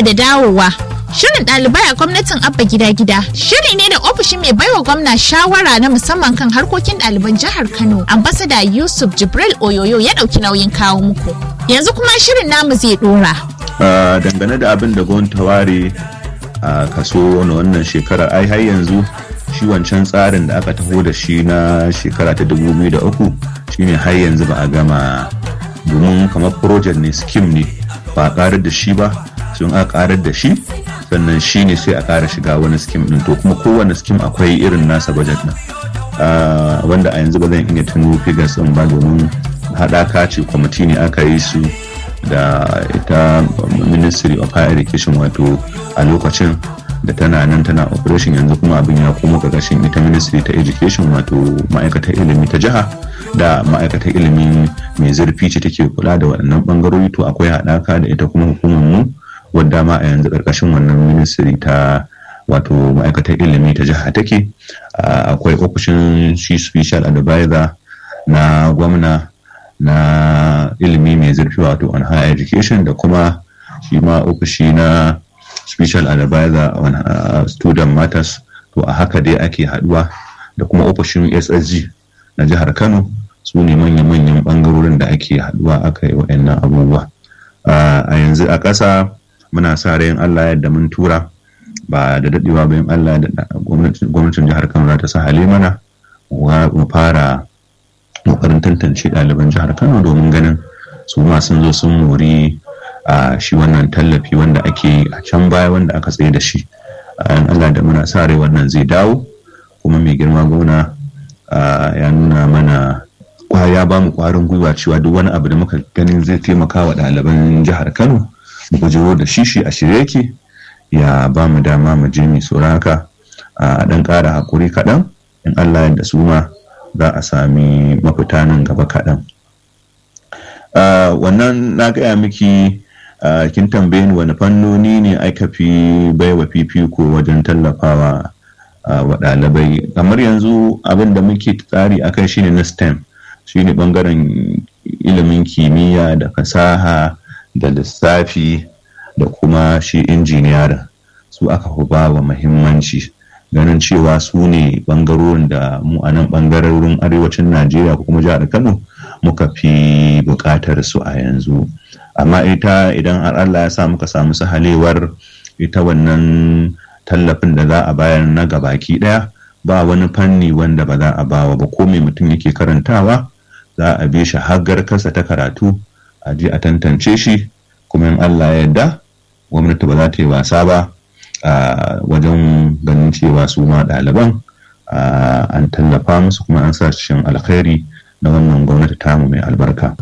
da dawowa. Shirin ɗalibai a gwamnatin Abba Gida Gida shiri ne da ofishin mai baiwa gwamna shawara na musamman kan harkokin ɗaliban jihar Kano. Ambasada Yusuf Jibril Oyoyo ya ɗauki nauyin kawo muku. Yanzu kuma shirin namu zai ɗora. dangane da abin da gwamnati ta ware a kaso na wannan shekarar ai har yanzu shi wancan tsarin da aka taho da shi na shekara ta 2003 shine har yanzu ba a gama domin kamar project ne scheme ne ba a karar da shi ba sun a karar da shi sannan shi ne sai a kara shiga wani scheme din to kuma kowane scheme akwai irin nasa budget din wanda a yanzu ba zan iya tuno figures din ba domin haɗaka ce kwamiti ne aka yi su da ita ministry of higher education wato a lokacin da tana nan tana operation yanzu kuma abin ya koma ƙarƙashin ita ministry ta education wato ma'aikatar ilimi ta jiha da ma'aikatar ilimi mai zurfi ce take kula da waɗannan ɓangarori to akwai haɗaka da ita kuma hukumar mu wadda ma a yanzu ƙarƙashin wannan ministry ta wato ma'aikatar ilimi ta jiha take akwai ofishin shi special advisor na gwamna na ilimi mai zurfi wato on higher education da kuma shi ma ofishi na special advisor on uh, student matters to a haka dai ake haduwa da kuma ofishin ssg na jihar kano su ne manya-manyan bangarorin da ake haduwa aka yi wa'annan abubuwa a yanzu a ƙasa muna sa rayin allah yadda mun tura ba da daɗewa bayan allah da gwamnatin jihar kano za ta sa mana mu fara kokarin tantance ɗaliban jihar kano domin ganin su ma sun zo sun mori a shi wannan tallafi wanda ake a can baya wanda aka tsaye da shi an allah da muna sa rai wannan zai dawo kuma mai girma gona ya nuna mana ya ba mu kwarin gwiwa cewa duk wani abu da muka ganin zai taimaka wa ɗaliban jihar kano mu gujiro da shi shi a shirye yake ya ba mu dama mu je mai sauraka a ɗan ƙara haƙuri kaɗan in allah yadda su ma za a sami mafita nan gaba kaɗan. wannan na gaya miki kin tambaye ni wani fannoni ne aka fi baiwa fifiko wajen tallafawa wa ɗalibai kamar yanzu abin da muke tsari a kai shine na stem shine bangaren ilimin kimiyya da fasaha da lissafi da kuma shi injiniyarin su aka fi ba wa muhimmanci ganin cewa su ne bangarorin da mu a nan bangarorin arewacin najeriya ko kuma jihar kano muka fi buƙatar su a yanzu amma ita idan har allah ya sa muka samu sahalewar ita wannan tallafin da za a bayar na gabaki ɗaya ba wani fanni wanda ba za a bawa ba ko mai mutum yake karantawa za a bi shi haggar kasa ta karatu a je a tantance shi kuma in allah ya yarda gwamnati ba za ta yi wasa ba Uh, wajen ganin cewa su ma ɗaliban uh, an tallafa musu kuma an sa cikin alkhairi na wannan gwamnati tamu mai albarka.